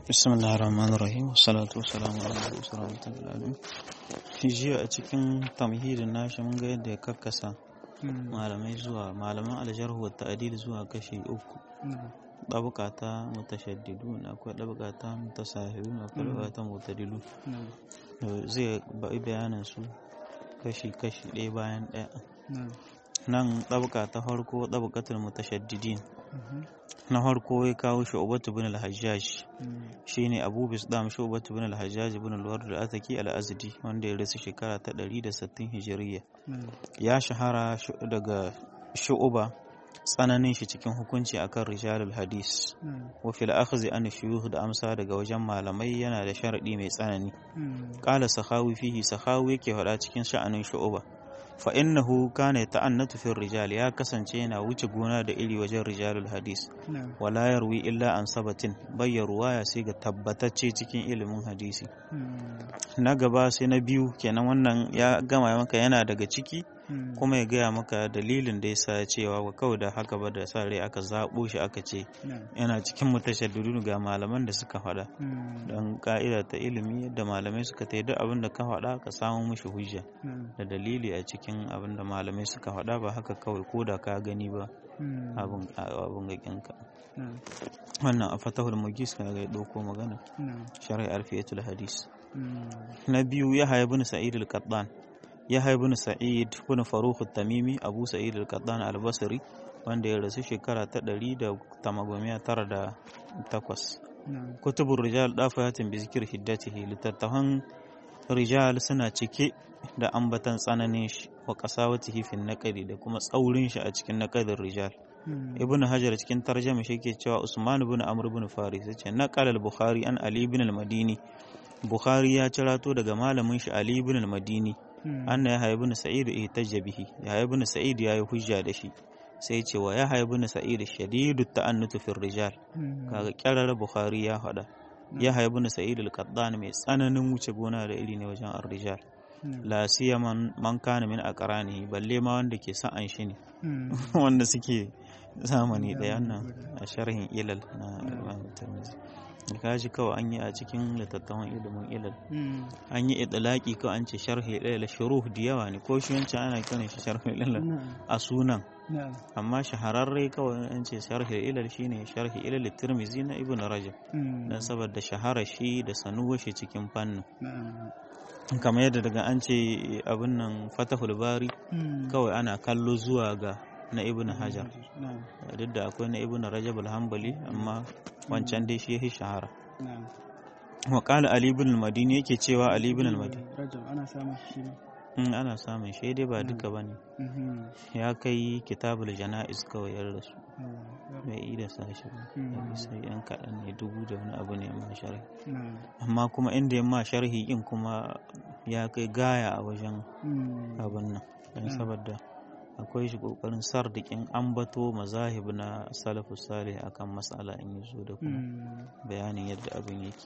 بسم الله الرحمن الرحيم والصلاة والسلام على رسول الله jiya a cikin tamhidin nashi mun ga yadda ya kakkasa malamai zuwa malaman aljarhu wa ta'dil zuwa kashi uku ɗabuka ta mutashaddidu akwai ɗabuka ta mutasahiru akwai ɗabuka ta mutadilu zai bai bayanin su kashi kashi ɗaya bayan ɗaya nan ɗabuka ta farko ɗabukatul mutashaddidin na farko ya kawo shu'batu bin al-hajjaj shine abu bisdam shu'batu bin al-hajjaj bin al-ward al-ataki al-azdi wanda ya rasu shekara ta 160 hijiriya ya shahara daga shu'ba tsananin shi cikin hukunci akan rijalul hadis wa fil akhdhi an shuyukh da amsa daga wajen malamai yana da sharadi mai tsanani qala sahawi fihi sahawi yake faɗa cikin sha'anin shu'ba fa innahu kana ta'annatu fi rijal ya kasance yana wuce gona da iri wajen rijalul hadis wala yarwi illa an sabatin bayya ruwaya sai ga tabbatacce cikin ilimin hadisi na gaba sai na biyu kenan wannan ya gama maka yana daga ciki kuma ya gaya maka dalilin da yasa cewa wa kawai da haka ba da sa rai aka zaɓo shi aka ce yana cikin mutashaddidun ga malaman da suka faɗa don ka'ida ta ilimi yadda malamai suka ta duk abin da ka faɗa ka samu mishi hujja da dalili a cikin abin da malamai suka faɗa ba haka kawai ko da ka gani ba abin gaƙinka wannan a fatahul mugis ka ga ɗauko magana shari'ar fiyatul hadis na biyu ya haya bin sa'id al-qattan Yahya ibn Sa'id ibn Farukh tamimi Abu Sa'id al-Qattan al-Basri wanda ya rasu shekara ta 198 Kutubur rijal dafayatin bi zikir hiddatihi littattafan rijal suna cike da ambatan tsananin shi wa qasawatihi fi naqdi da kuma tsaurin shi a cikin naqdin rijal Ibn Hajar cikin tarjama shi ke cewa Usman ibn Amr ibn Faris yace naqala al-Bukhari an Ali ibn al-Madini Bukhari ya cirato daga malamin shi Ali ibn al-Madini anna ya haibu na sa'id ihtajja bihi ya haibu na sa'id ya yi hujja da shi sai ce wa ya haibu na sa'id shadidu ta'annutu fil rijal kaga kyarar bukhari ya faɗa ya haibu na sa'id al-qaddan mai tsananin wuce gona da iri ne wajen ar-rijal la siyaman man kana min aqrani balle ma wanda ke sa'an shi ne wanda suke zamani da nan a sharhin ilal na Imam Tirmidhi kaji kawai an yi a cikin littattafan ilimin ilal an yi idlaki kawai an ce sharhi ilal shuruh da yawa ne ko shi wancan ana kiran shi sharhi ilal a sunan amma shahararre kawai an ce sharhi ilal shine sharhi ilal tirmizi na ibn rajab dan saboda shahara shi da sanuwa shi cikin fannin kamar yadda daga an ce abin nan fatahul bari kawai ana kallo zuwa ga na ibn hajar duk da akwai na ibn rajab al-hanbali amma wancan dai shi ya shahara wa qala ali ibn al-madini yake cewa ali ibn al-madini ana samun shi in ana samun shi dai ba duka bane ya kai kitabul janaiz kawai yar rasu bai yi da sashi ba sai yan kaɗan ne dubu da wani abu ne ma sharhi amma kuma inda ya ma sharhi in kuma ya kai gaya a wajen abin nan don saboda akwai shi kokarin sardikin ambato mazahib na salafus salih akan matsala in yi zo da kuma bayanin yadda abin yake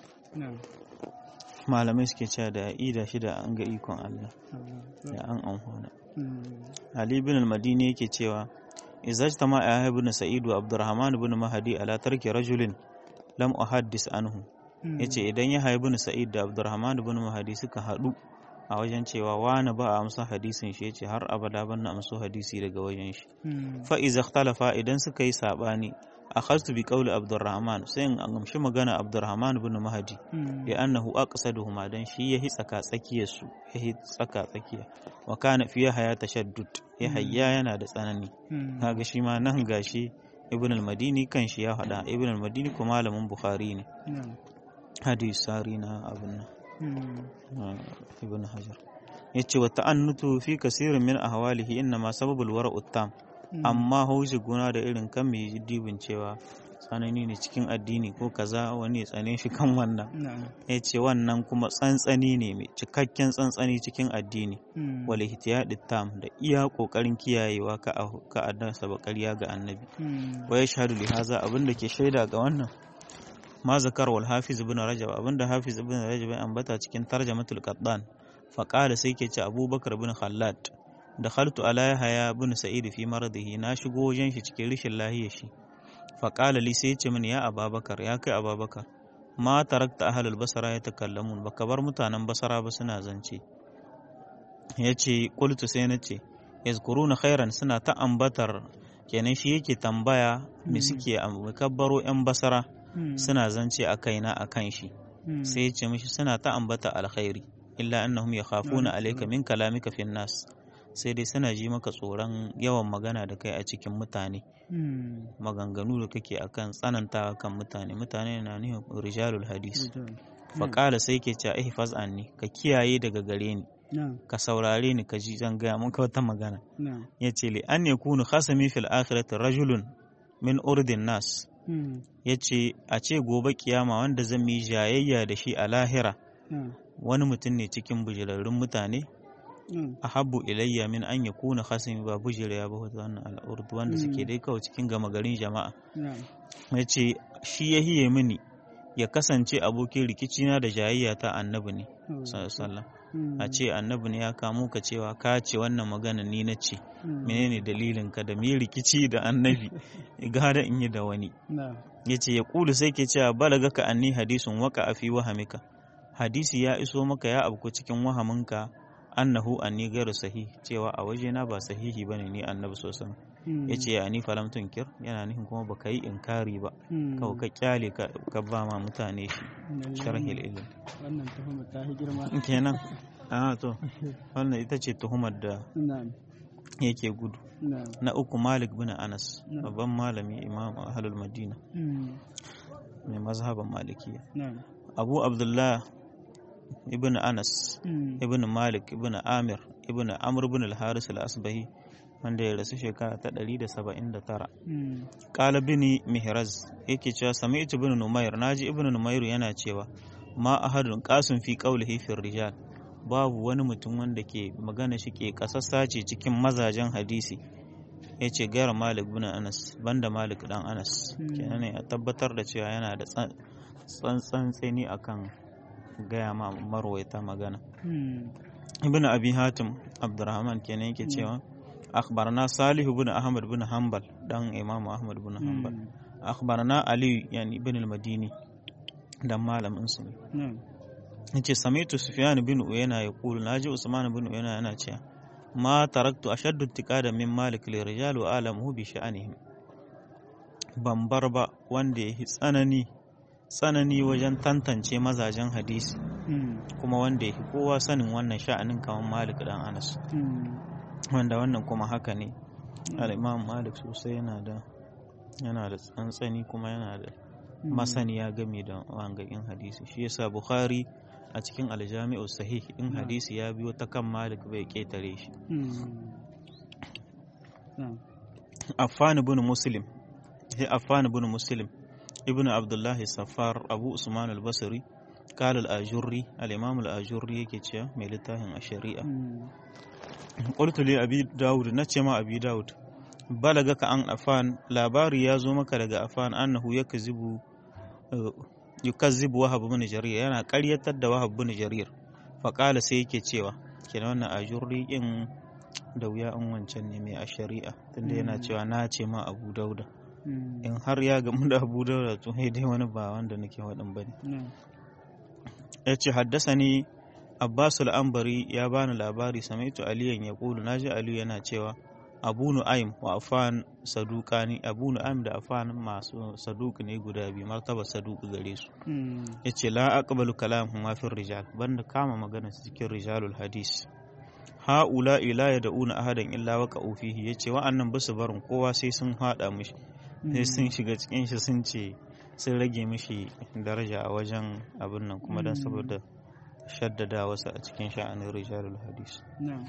malamai suke cewa da ida shi da an ga ikon Allah da an amfana Ali bin al-Madini yake cewa izajtama ya ibn Sa'id wa Abdurrahman ibn Mahdi ala tarki rajulin lam uhaddis anhu yace idan ya ibn Sa'id da Abdurrahman ibn Mahdi suka hadu a wajen cewa wani ba a amsa hadisin shi yace har abada ban na amso hadisi daga wajen shi fa iza ikhtalafa idan suka yi sabani akhadtu bi qawli abdurrahman sai in amshi magana abdurrahman ibn mahdi ya annahu aqsaduhuma dan shi yahi tsaka tsakiyar su yahi tsaka tsakiya wa kana fi haya tashaddud ya hayya yana da tsanani kaga shi ma nan gashi ibn al-madini kan shi ya hada ibn al-madini ko malamin bukhari ne hadisi sari na abun nan ibn hajar yace wa ta'annutu fi kasirin min ahwalihi inna ma sababul wara'u tam amma haushi gona da irin kan mai dibin cewa tsanani ne cikin addini ko kaza wani tsane shi kan wannan ya ce wannan kuma tsantsani ne mai cikakken tsantsani cikin addini wal ihtiyadi tam da iya kokarin kiyayewa ka a dasa bakariya ga annabi wa yashhadu li haza abinda ke shaida ga wannan ma zakar wal hafiz ibn rajab abinda hafiz ibn rajab ya ambata cikin tarjamatul qaddan fa qala sai ke ce abubakar ibn khallad da khaltu ala yahya ibn sa'id fi maradihi na shigo wajen shi cikin rishin lahiyar shi fa qala li sai ce min ya ababakar ya kai ababakar ma tarakta ahlul basara ya takallamun baka bar mutanen basara ba suna zance yace qultu sai nace yazkuruna khairan suna ta ambatar kenan shi yake tambaya me suke kabbaro yan basara suna zance a kaina a kan shi sai ya ce mishi suna ta ambata alkhairi illa annahum yakhafuna alayka min kalamika fin nas sai dai suna ji maka tsoron yawan magana da kai a cikin mutane maganganu da kake akan tsananta kan mutane mutane na nihin rijalul hadis faƙala sai ke ce ihfaz anni ka kiyaye daga gare ni ka saurare ni ka ji zan gaya maka wata magana ya ce li an yakunu khasami fil akhirati rajulun min urdin nas ya ce a ce gobe kiyama wanda zan yi jayayya da shi a lahira wani mutum ne cikin bujirarrun mutane a habbu ilayya min an ya kuna khasimi ba bujira ya ba wannan al'urdu wanda suke dai kawai cikin gama garin jama'a ya ce shi ya hiye mini ya kasance abokin rikicina da jayayya ta annabi ne sallallahu a ce annabi ne ya kamo ka cewa ka ce wannan magana ni na ce menene dalilin ka da me rikici da annabi gara in yi da wani ya ce ya kulu sai ke cewa balaga ka anni hadisun waka a fi wahamika hadisi ya iso maka ya abu cikin wahaminka annahu anni gairu sahihi cewa a wajena ba sahihi bane ni annabi sosan ya ce ya ni falam tunkir yana nufin kuma baka yi inkari ba kawai ka kyale ka ba ma mutane shi sharhil ilm wannan tuhumar ta girma kenan a to wannan ita ce tuhumar da yake gudu na uku malik bin anas babban malami imam ahlul madina mai mazhaban malikiya abu abdullah ibn anas ibn malik ibn amir ibn amr ibn al-haris al-asbahi wanda ya rasu shekara ta 179 qala bini mihraz yake cewa sami'tu ibn numayr naji ibn numayr yana cewa ma ahadun qasun fi qawlihi fi rijal babu wani mutum wanda ke magana shi ke kasassa ce cikin mazajen hadisi ya ce gara malik bin anas banda malik dan anas kenan ne a tabbatar da cewa yana da tsantsan tsani akan gaya ma marwaita magana ibn abi hatim abdurrahman kenan yake cewa akhbarna salih ibn ahmad bin hanbal dan imam ahmad bin hanbal akhbarna ali yani ibn al-madini dan malamin su ne yace samitu sufyan bin uyayna yaqulu naji usman bin uyayna yana cewa ma taraktu ashaddu ittiqada min malik li rijal wa alamuhu bi sha'anihim ban bar ba wanda ya tsanani tsanani wajen tantance mazajen hadisi kuma wanda ya kowa sanin wannan sha'anin kamar malik dan anas wanda wannan kuma haka ne al-imam malik sosai yana da yana da tsantsani kuma yana da masaniya game da wangayin hadisi shi yasa bukhari a cikin aljami'u sahih in hadisi ya biyo ta kan malik bai ketare shi affan ibn muslim sai affan ibn muslim ibn abdullahi safar abu usman al-basri قال الآجري الإمام الآجري yake cewa mai littafin a shari'a qultu li abi daud nace ma abi daud balaga ka an afan labari ya zo maka daga afan annahu yakzibu yukazzibu wahab bin jarir yana ƙaryatar da wahab bin jarir faƙala sai yake cewa kenan wannan ajurri in da wuya an wancan ne mai a shari'a tunda yana cewa na ce ma abu dauda in har ya gamu da abu dauda to dai wani ba wanda nake waɗin bane ya ce haddasa ni abbas al'ambari ya bani labari samaitu aliyan ya ƙulu na ji aliyu yana cewa abu nu'aim wa afan sadukani abu nu'aim da afan masu saduk ne guda biyu martaba saduk gare su ya ce la aqbalu kalam huma fi rijal banda kama magana su cikin rijalul hadis ha'ula ila ya da'una ahadan illa waka fihi yace wa'annan basu barin kowa sai sun hada mishi sai sun shiga cikin shi sun ce sun rage mishi daraja a wajen abin nan kuma don saboda shaddada wasu a cikin sha'anin rijalul hadis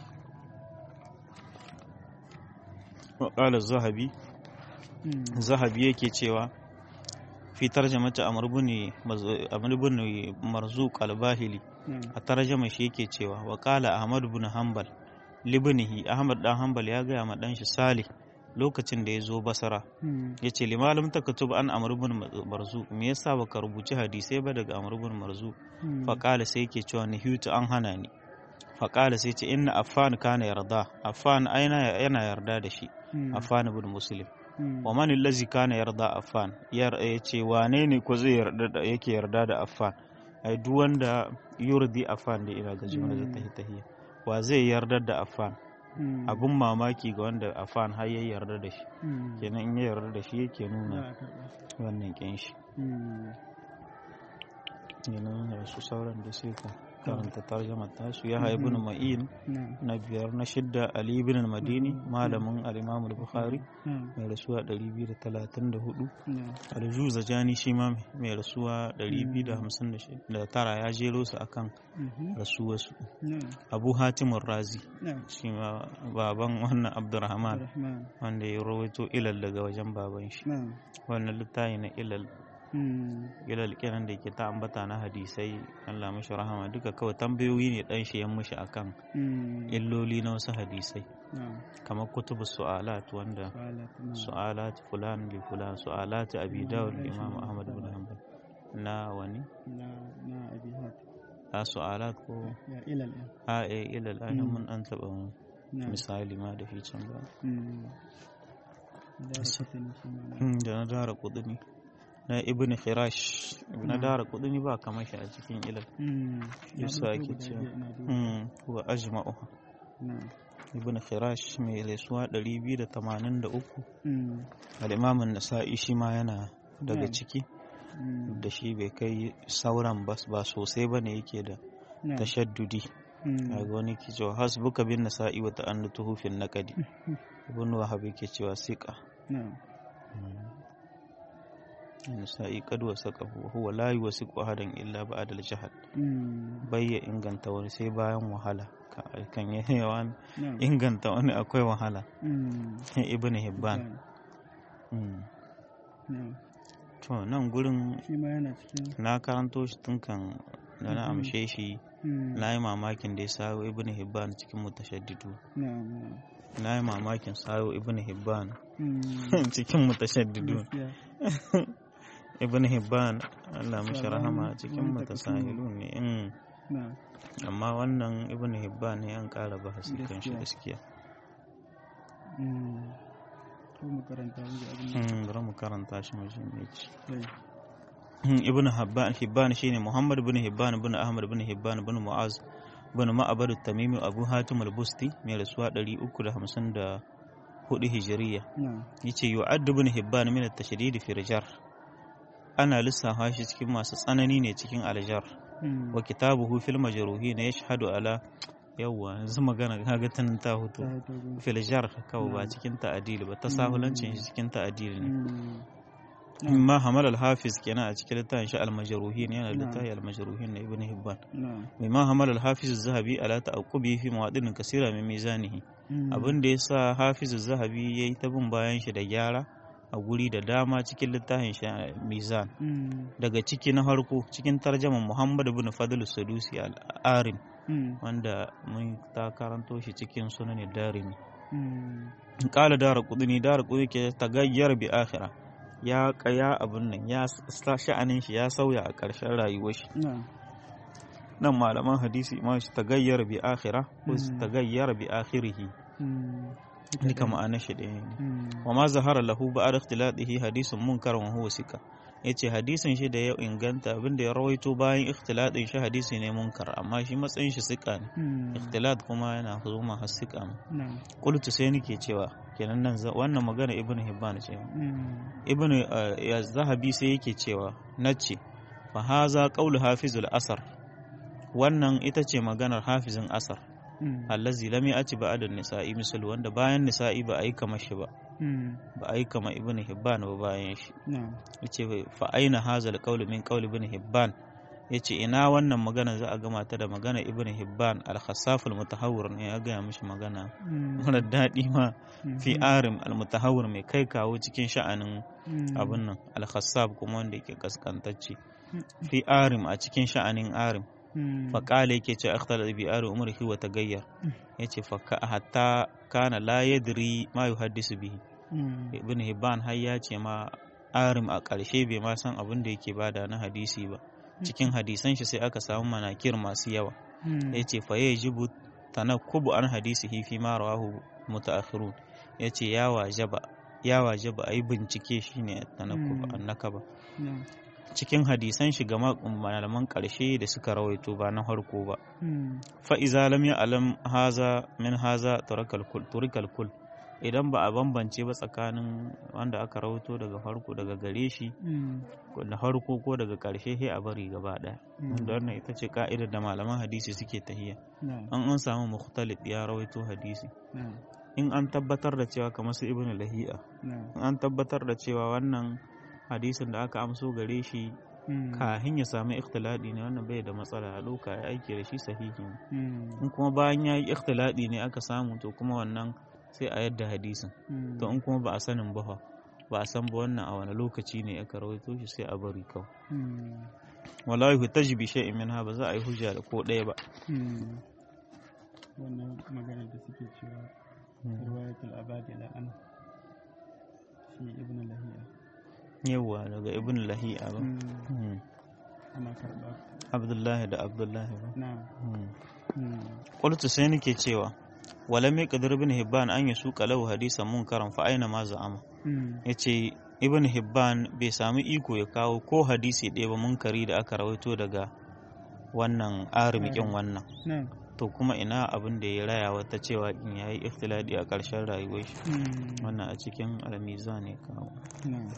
waƙalar zahabi zahabi yake cewa fi tarjamata amr bin marzuq al-bahili a tarjama shi yake cewa wa qala ahmad bin hanbal libnihi ahmad dan hanbal ya gaya ma dan shi salih lokacin da ya zo basara ya ce limalim ta katub an amr bin marzu me yasa baka rubuci hadisai ba daga amr bin marzu fa qala sai yake cewa nihitu an hana ni fa qala sai ce inna affan kana yarda affan aina yana yarda da shi affan bin muslim wa man allazi kana yarda affan yar yace wane ne ko zai yarda da yake yarda da affan ai duk wanda yurdi affan da ina ga jumla da tahi tahiya wa zai yarda da affan abun mamaki ga wanda affan har ya yarda da shi kenan in ya yarda da shi yake nuna wannan kin shi kenan su sauran da sai ka karanta tarjamar tasu ya haibu na ma'in na biyar na shidda ali ibn madini malamin al-imam al-bukhari mai rasuwa 234 al-juza jani shi ma mai rasuwa 259 ya jero su akan rasuwarsu abu hatimun razi shi ma baban wannan abdurrahman wanda ya rawaito ilal daga wajen baban shi wannan littafi na ilal ilal kenan da ke ta ambata na hadisai Allah mashi rahama duka kawai tambayoyi ne dan shi yan mashi akan illoli na wasu hadisai kamar kutubu su'alat wanda su'alat fulan li fulan su'alat abi dawud imam ahmad bin hanbal na wani na abi a su'alat ko ilal a eh ilal an mun an taba misali ma da shi can ba da na dara kudini na ibn khirash ibn dara kudini ba kamar shi a cikin ilal yasa ake cewa wa ajma'uha ibn khirash mai laisuwa 283 al-imam an-nasa'i shi ma yana daga ciki da shi bai kai sauran ba sosai ba ne yake da tashaddudi a ga wani ke cewa hasbuka bin nasa'i wa ta'annatuhu fil naqdi ibn wahab yake cewa siqa nisa'i kad wasaqahu huwa la yuwasiqu ahadan illa ba'da al-jahd bayya inganta wani sai bayan wahala kan yawan inganta wani akwai wahala ibn hibban to nan gurin na karanto shi tun kan da na amshe shi na yi mamakin da ya sayo ibn hibban cikin mutashaddidu na yi mamakin sayo ibn hibban cikin mutashaddidu ibn hibban Allah mashi rahama cikin mutasahilu ne in amma wannan ibn hibban ne an kara bahasi kan shi gaskiya bari mu karanta shi mu ji me ci ibn hibban hibban shine muhammad ibn hibban ibn ahmad ibn hibban ibn mu'az ibn ma'abad at-tamimi abu hatim al-busti mai rasuwa 354 hijiriya yace yu'addu ibn hibban min at-tashdid fi rijar ana lissafa shi cikin masu tsanani ne cikin aljar wa kitabuhu fil majruhin yashhadu ala yawwa yanzu magana kaga tun ta hutu fil jar kawai ba cikin ta'adili ba ta sahulancin shi cikin ta'adili ne ma hamal al-hafiz kenan a cikin littafin shi al-majruhin yana littafin al-majruhin na ibn hibban mimma hamal al-hafiz az-zahabi ala ta'aqqubi fi mawadin kasira min mizanihi abin da yasa hafiz az-zahabi yayi ta bin bayan shi da gyara a guri da dama cikin littafin shi mizan daga ciki na farko cikin tarjaman muhammad ibn fadl sadusi al-arim wanda mun ta karanto shi cikin sunan darimi kala dara kudini dara kudini ke tagayyar bi akhira ya kaya abun nan ya sha'anin shi ya sauya a ƙarshen rayuwar shi nan malaman hadisi ma shi tagayyar bi akhira ko tagayyar bi akhirihi duka ma'anar shi ɗaya ne wa ma zahara lahu ba a ikhtilatihi hadisun munkar wa huwa sika yace hadisin shi da ya inganta abinda ya rawaito bayan ikhtilatin shi hadisi ne munkar amma shi matsayin shi sika ne ikhtilat kuma yana zuma har sika ne qultu sai nake cewa kenan nan wannan magana ibnu hibban ce ibnu ya zahabi sai yake cewa nace fa haza qawlu hafizul asar wannan ita ce maganar hafizin asar allazi lam ya'ti ba'da nisa'i misal wanda bayan nisa'i ba a yi kamar shi ba ba a yi kama ibn hibban ba bayan shi yace fa aina hazal qawl min qawl ibn hibban yace ina wannan magana za a gama ta da magana ibn hibban al-khassaf al-mutahawwir ne ya gaya mishi magana mara daɗi ma fi arim al-mutahawwir mai kai kawo cikin sha'anin abin nan al-khassaf kuma wanda yake kaskantacce fi arim a cikin sha'anin arim faƙala yake ce akhtala bi ari umrihi wa tagayyar yace fa hatta kana la yadri ma yuhaddisu bihi ibn hibban har ya ce ma arim a ƙarshe bai ma san abin da yake bada na hadisi ba cikin hadisan shi sai aka samu manakir masu yawa yace fa yajibu tanakkubu an hadisihi fi ma rawahu mutaakhirun yace ya wajaba ya waje ba a yi bincike shine Mm. annaka ba na'am cikin hadisan shi ga malaman ƙarshe da suka rawaito ba na harko ba Mm. fa'iza lam ya alam haza min haza turikal kul idan ba a bambance ba tsakanin wanda aka rawaito daga farko daga gare shi Mm. ko da farko ko daga ƙarshe sai a bari gaba ɗaya Mm. wanda wannan ita ce ka'idar da malaman hadisi suke tahiya na'am an an samu mukhtalif ya rawaito hadisi na'am in an tabbatar da cewa kamar su ibnu lahi'a na'am in an tabbatar da cewa wannan hadisin da aka amso gare shi Mm. kahin ya samu ikhtiladi ne wannan bai da matsala a ɗauka ya aiki da shi sahihi ne Mm. in kuma bayan ya yi ikhtiladi ne aka samu to kuma wannan sai a yadda hadisin Mm. to in kuma ba a sanin ba fa, ba a san ba wannan a wani lokaci ne aka rawaito shi sai a bari kawai Mm. wala yuhtaj bi shay'in minha ba za a yi hujja da ko ɗaya ba Mm. wannan magana da suke cewa riwayatul abadi la an shi ibn lahiya yawa daga ibn lahi'a ba Mm. Hmm. ana karɓa abdullahi da abdullahi ba na'am Hmm. Mm. qultu sai nake cewa wala mai qadir ibn hibban an yasuqa lahu hadisan munkaran fa aina ma za'ama Mm. yace ibn hibban bai samu iko ya kawo ko hadisi ɗaya ba munkari da aka rawaito daga wannan arimikin wannan na'am to kuma ina abin da ya raya wata cewa in yayi ikhtiladi a ƙarshen rayuwar shi Mm. wannan a cikin almiza ne kawo na'am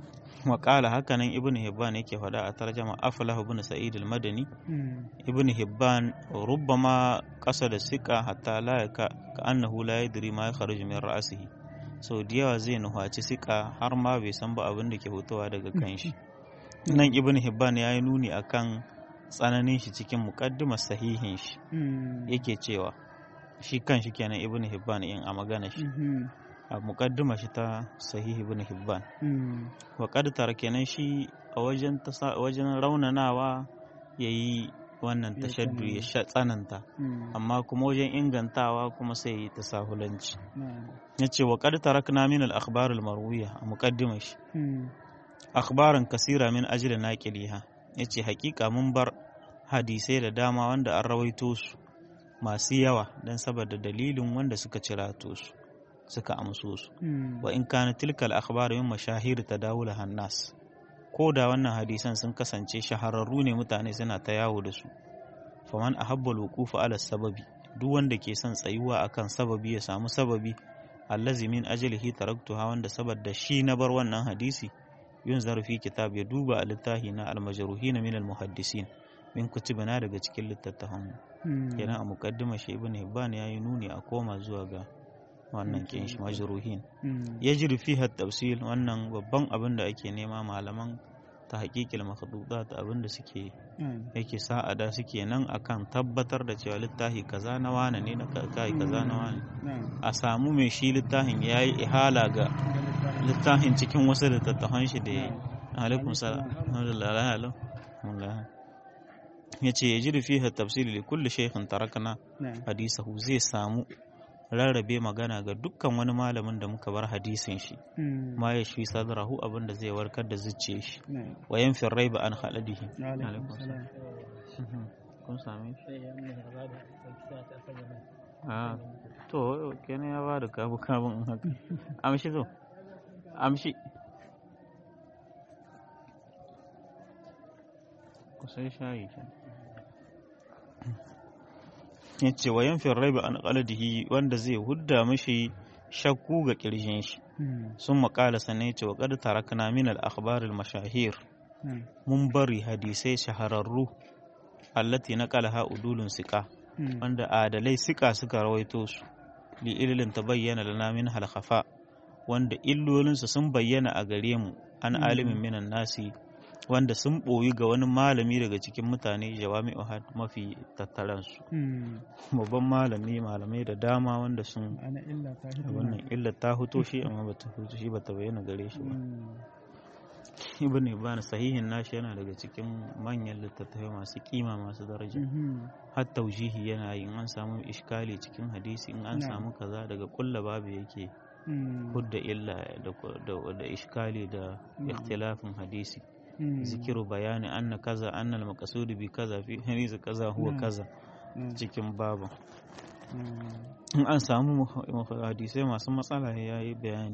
waƙala hakanan ibn hibban yake faɗa a tarjama aflahu ibn sa'id al-madani Mm. ibn hibban rubbama qasada siqa hatta la yaka ka annahu la yadri ma yakhruju min ra'sihi so da yawa zai nuhaci siqa har ma bai san ba abin da ke fitowa daga kanshi nan ibn hibban ya yi nuni akan tsananin shi cikin muqaddimar sahihin shi Mm. yake cewa shi kanshi kenan ibn hibban in a magana shi Mhm. a muqaddima shi ta sahihi ibn hibban Mm. wa qad tara kenan shi a wajen tasa- wajen raunanawa yayi wannan Ya tashaddu ya tsanani. sha tsananta Mm. amma kuma wajen ingantawa kuma sai yi tasahulanci na'am yace wa qad tarakna min al akhbar al marwiya a muqaddimar shi Mm. akhbaran kasira min ajli naqiliha yace hakika mun bar hadisai da dama wanda an rawaito su masu yawa dan saboda dalilin wanda suka cirato su suka amso su Mm. wa in kana tilkal akhbar min mashahir tadawul hannas ko da wannan hadisan sun kasance shahararru ne mutane suna ta yawo da su faman ahabba alwuqufa ala sababi duk wanda ke son tsayuwa akan sababi ya samu sababi allazi min ajlihi taraktuha wanda saboda shi na bar wannan hadisi yun zarfi kitab ya duba a littafi na almajruhin min almuhaddisin min kutubina daga cikin littattafan Mm. kenan a muqaddima shi ibn hibban yayi nuni a koma zuwa ga wannan kin shi majruhin Mm. ya ji fiha tafsil wannan babban abin da ake nema malaman ta haƙiƙil makhdudat abin da suke Mm. yake sa'ada suke nan akan tabbatar da cewa littafi kaza na wane ne na kai kaza na wane na'am a samu mai shi littafin ya yi ihala ga littafin cikin wasu littattafan shi da ya yi alaikum salam alhamdulillah la halau ya ce ya ji fiha tafsil li kulli shaykhin tarakna na'am hadisahu zai samu rarrabe magana ga dukkan wani malamin da muka bar hadisin shi Mm. ma ya shi sadrahu abin da zai warkar da zuciyar shi na'am wa yanfir raiba an haladihi alaikum salam kun same shi a to kenan ya bada kabu kabun in haka amshi zo amshi kusan shayi ke ya ce wa yanfir raiba an haladihi wanda zai hudda mashi shakku ga kirjin shi Mm. sun maƙala sannan ya ce wa ƙad tarakna min al-akhbar al-mashahir na'am mun bari hadisai shahararru allati naqalaha udulun siqa Mm. wanda adalai siqa suka rawaito su li ililin tabayyana lana min halkhafa wanda illolinsu sun bayyana a gare mu an Mm. alimin minan nasi wanda sun ɓoyi ga wani malami daga cikin mutane jawami'u had mafi tattaransu Mm. babban malami malamai da dama wanda sun ana illa ta hidima wannan illa ta huto shi amma bata huto shi bata bayyana gare shi ba Mm. ibn ibn sahihin nashi yana daga cikin manyan littattafai masu kima masu daraja Mhm. har taujihi yana yi in an samu iskali cikin hadisi in an Na'am. samu kaza daga kulla babu yake Mm. hudda illa da da, da iskali da Na'am. ikhtilafin hadisi Mm. zikiru bayani anna kaza annal maqsud bi kaza fi hadisi kaza huwa Na'am. kaza Mm. cikin babu Mm. in an samu hadisai masu matsala ya yi bayani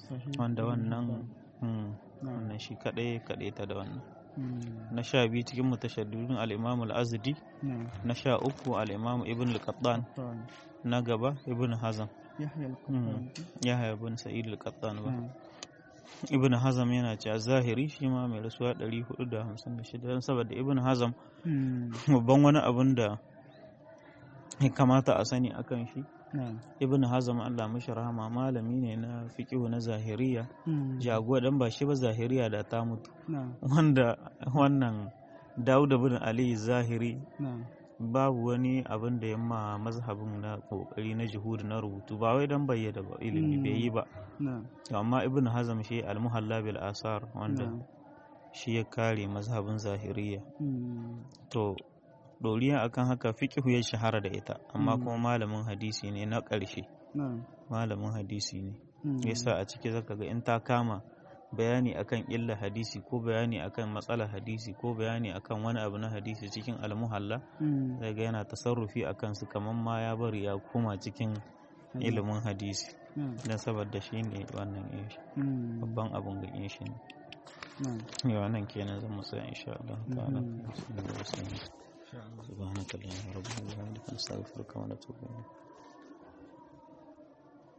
sahih wanda ibn wannan Hibban. mm, na'am wannan shi kadai kadai ta da wannan mm, na sha biyu cikin mutashaddidun al-imam al-azdi na'am na sha uku al-imam ibn al-qattan Qattan. na gaba ibn hazm yahya al-qattan yahya ibn sa'id al-qattan ba na'am ibn hazm yana cewa zahiri shi ma mai rasuwa 456 don saboda ibn hazm mm, babban wani abun da ya kamata a sani akan shi na'am ibn hazm Allah mashi rahama malami ne na fiqhu na zahiriya mm, jagowa dan ba shi ba zahiriya da ta mutu na'am wanda wannan Dawud bin Ali zahiri na'am babu wani abin da yamma mazhabin na kokari na juhud na rubutu ba wai dan bayyana ba ilimi Mm. bai yi ba na'am To amma ibn hazm shi al-muhalla bil asar wanda na'am shi ya kare mazhabin zahiriya mm, to doriya akan haka fiqhu ya shahara da ita amma Mm. kuma malamin hadisi ne na ƙarshe na'am malamin hadisi ne mm, yasa a ciki zaka ga in ta kama bayani akan illa hadisi ko bayani akan matsalar hadisi ko bayani akan wani abu na hadisi cikin almuhalla mm, zai ga yana tasarrufi a kansu kamar ma ya bari ya koma cikin na'am, ilimin hadisi na'am, don saboda shi ne wannan yin shi mm, babban abun ga yin shi ne na'am yawa nan kenan zan mu tsaya insha Allah ta'ala Mhm. subhanaka allahumma rabbana wa bihamdika nastaghfiruka wa natubu ilayk